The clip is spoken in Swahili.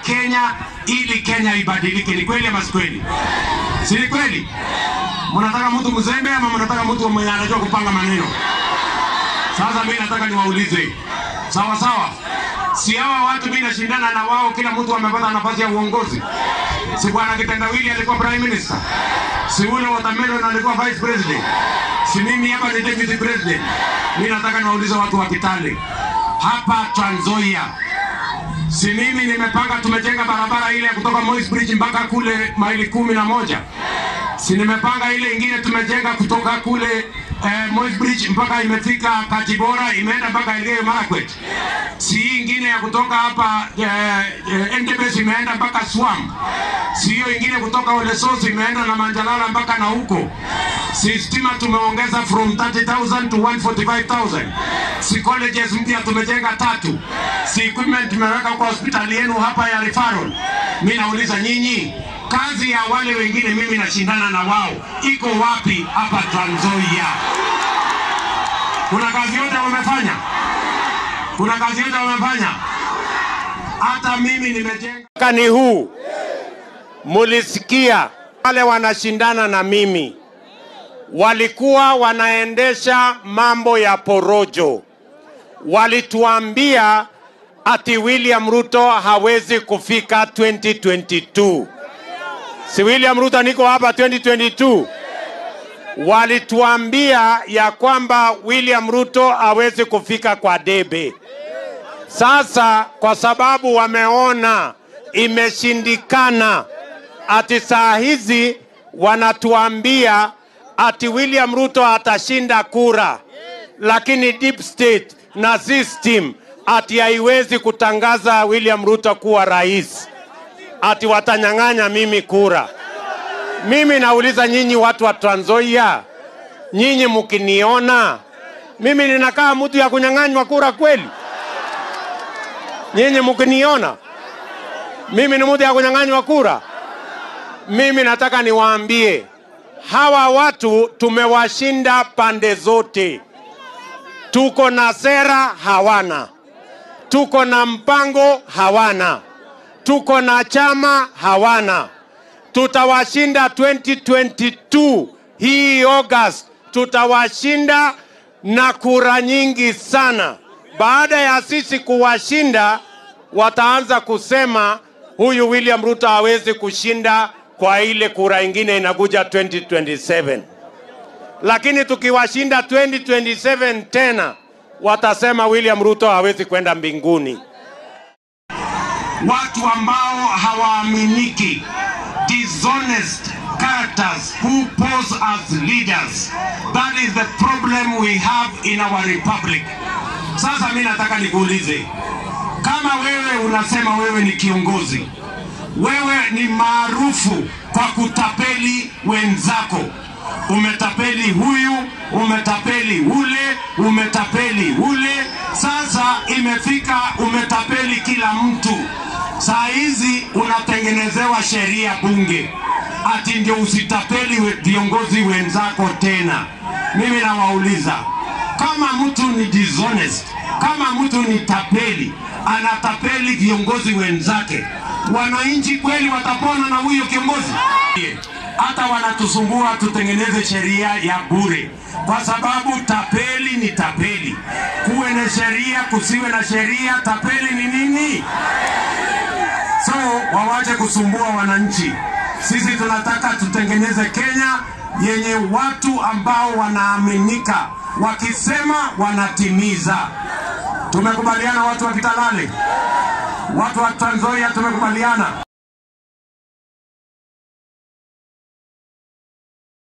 Kenya ili Kenya ibadilike. Ni kweli ama si kweli? Si ni kweli? Mnataka mtu mzembe ama mnataka mtu mwenye anajua kupanga maneno? Sasa mimi nataka niwaulize, sawa sawa, si hawa watu mimi nashindana na wao, kila mtu amepata nafasi ya uongozi. Si bwana Kitendawili alikuwa prime minister, si ule Watermelon alikuwa vice president, si mimi hapa ni deputy president. Mimi nataka niwaulize watu wa Kitale hapa Trans Nzoia, si mimi nimepanga, tumejenga barabara ile ya kutoka Moi's Bridge mpaka kule maili kumi na moja si nimepanga ile ingine tumejenga kutoka kule eh, Moi's Bridge mpaka imefika Kachibora imeenda mpaka Elgeyo Marakwet. Si hii ingine ya kutoka hapa eh, eh, Endebess imeenda mpaka Swam. Si hiyo ingine kutoka Olesos imeenda na Manjalala mpaka na huko. Si stima tumeongeza from 30,000 to 145,000. Si colleges mpya tumejenga tatu. Si equipment tumeweka kwa hospitali yenu hapa ya referral. Mimi nauliza nyinyi kazi ya wale wengine mimi nashindana na wao iko wapi hapa Trans Nzoia? Kuna kazi yote wamefanya? Kuna kazi yote wamefanya? Hata mimi nimejenga Mwakani huu mulisikia wale wanashindana na mimi walikuwa wanaendesha mambo ya porojo. Walituambia ati William Ruto hawezi kufika 2022. Si William Ruto niko hapa 2022. Walituambia ya kwamba William Ruto hawezi kufika kwa debe. Sasa kwa sababu wameona imeshindikana, ati saa hizi wanatuambia ati William Ruto atashinda kura, lakini deep state na system ati haiwezi kutangaza William Ruto kuwa rais, ati watanyang'anya mimi kura. Mimi nauliza nyinyi watu wa Trans Nzoia, nyinyi mkiniona mimi ninakaa mtu ya kunyang'anywa kura kweli? Nyinyi mkiniona mimi ni mtu ya kunyang'anywa kura? Mimi nataka niwaambie hawa watu tumewashinda pande zote. Tuko na sera, hawana. Tuko na mpango, hawana. Tuko na chama, hawana. Tutawashinda 2022 hii August, tutawashinda na kura nyingi sana. Baada ya sisi kuwashinda, wataanza kusema huyu William Ruto hawezi kushinda kwa ile kura ingine inakuja 2027 lakini tukiwashinda 2027 tena watasema William Ruto hawezi kwenda mbinguni. watu ambao hawaaminiki, dishonest characters who pose as leaders. That is the problem we have in our republic. Sasa mimi nataka nikuulize, kama wewe unasema wewe ni kiongozi, wewe ni maarufu kwa kutapeli wenzako, umetapeli huyu, umetapeli ule, umetapeli ule. Sasa imefika umetapeli kila mtu. Saa hizi unatengenezewa sheria bunge ati ndio usitapeli we- viongozi wenzako tena. Mimi nawauliza kama mtu ni dishonest, kama mtu ni tapeli, anatapeli viongozi wenzake, wananchi kweli watapona na huyo kiongozi? Hata wanatusumbua tutengeneze sheria ya bure, kwa sababu tapeli ni tapeli. Kuwe na sheria, kusiwe na sheria, tapeli ni nini? So wawache kusumbua wananchi. Sisi tunataka tutengeneze Kenya yenye watu ambao wanaaminika, wakisema wanatimiza. Tumekubaliana watu wa Kitalale, watu wa Trans Nzoia, tumekubaliana.